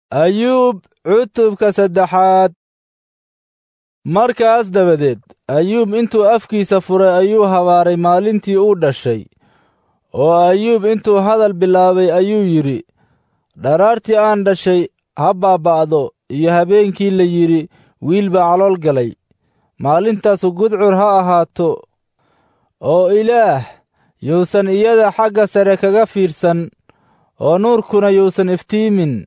ayuub cutubka saddexaad markaas dabadeed ayuub intuu afkiisa furay ayuu habaaray maalintii uu dhashay oo ayuub intuu hadal bilaabay ayuu yidhi dharaartii aan dhashay ha baaba'do iyo habeenkii la yidhi wiil baa calool galay maalintaasu gudcur ha ahaato oo ilaah yuusan iyada xagga sare kaga fiirsan oo nuurkuna yuusan iftiimin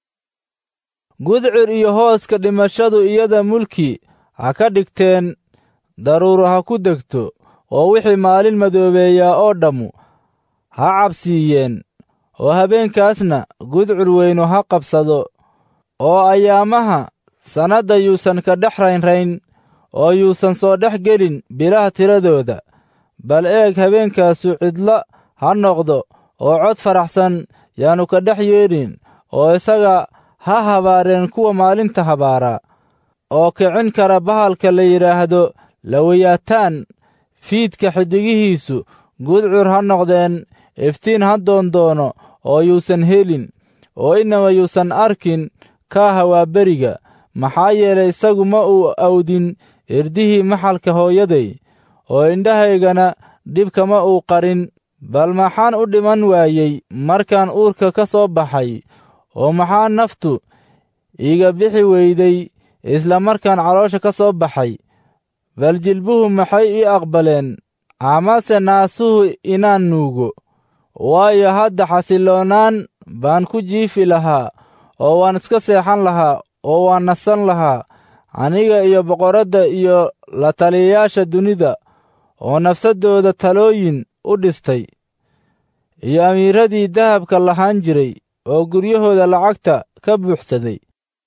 gudcur iyo hooska dhimashadu iyada mulki ha ka dhigteen daruuro ha ku degto oo wixii maalin madoobeeyaa oo dhammu ha cabsiiyeen oo habeenkaasna gudcur weynu ha qabsado oo ayaamaha sannadda yuusan ka dhex raynrayn oo yuusan soo dhex gelin bilaha tiradooda bal eeg habeenkaasu cidla ha noqdo oo cod faraxsan yaannu ka dhex yeedhin oo isaga ha habaareen kuwa maalinta habaara oo kicin kara bahalka la yidhaahdo lawayaataan fiidka xiddigihiisu gudcur ha noqdeen iftiin ha doondoono oo yuusan helin oo inaba yuusan arkin kaaha waa beriga maxaa yeelay isagu ma uu awdin irdihii maxalka hooyaday oo indhahaygana dhibkama uu qarin bal maxaan u dhiman waayey markaan uurka ka soo baxay oo maxaa naftu iiga bixi weyday isla markaan caloosha ka soo baxay bal jilbuhu maxay ii aqbaleen amase naasuhu inaan nuugo waayo hadda xasilloonaan baan ku jiifi lahaa oo waan iska seexan lahaa oo waan nasan lahaa aniga iyo boqoradda iyo la taliyayaasha dunida oo nafsaddooda talooyin u dhistay iyo amiiradii dahabka lahaan jiray oo guryahooda lacagta ka buuxsaday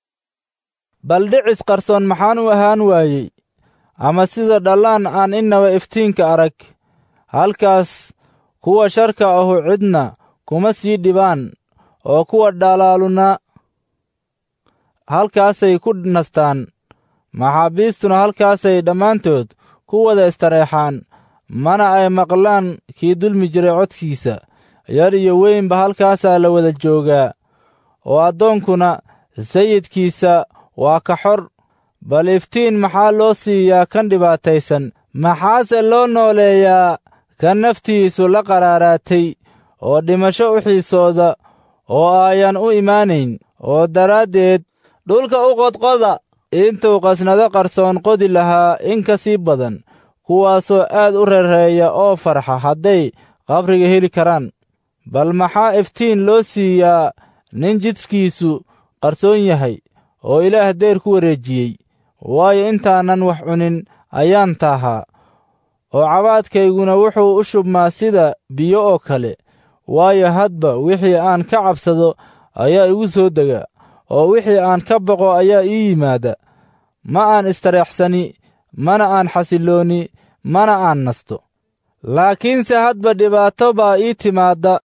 bal dhicis qarsoon maxaan u ahaan waayey ama sida dhallaan aan innaba iftiinka arag halkaas kuwa sharka ahu cidna kuma sii dhibaan oo kuwa dhalaaluna halkaasay ku nastaan maxaabiistuna halkaasay dhammaantood ku wada istareexaan mana ay maqlaan kii dulmi jiray codkiisa yar iyo weynba halkaasaa la wada joogaa oo addoonkuna sayidkiisa waa ka xor bal iftiin maxaa loo siiyaa kan dhibaataysan maxaase loo nooleeyaa kan naftiisu la qaraaraatay oo dhimasho u xiisooda oo aayan u imaanayn oo daraaddeed dhulka u qodqoda intuu qasnado qarsoon qodi lahaa in ka sii badan kuwaasoo aad u reereeya oo farxa hadday qabriga heli karaan bal maxaa iftiin loo siiyaa nin jidhkiisu qarsoon yahay oo ilaah deyr ku wareejiyey waayo intaanan wax cunin ayaan taahaa oo cabaadkayguna wuxuu u shubmaa sida biyo oo kale waayo hadba wixii aan ka cabsado ayaa igu soo dega oo wixii aan ka boqo ayaa ii yimaada ma aan istareexsani mana aan xasillooni mana aan nasto laakiinse hadba dhibaato baa ii timaadda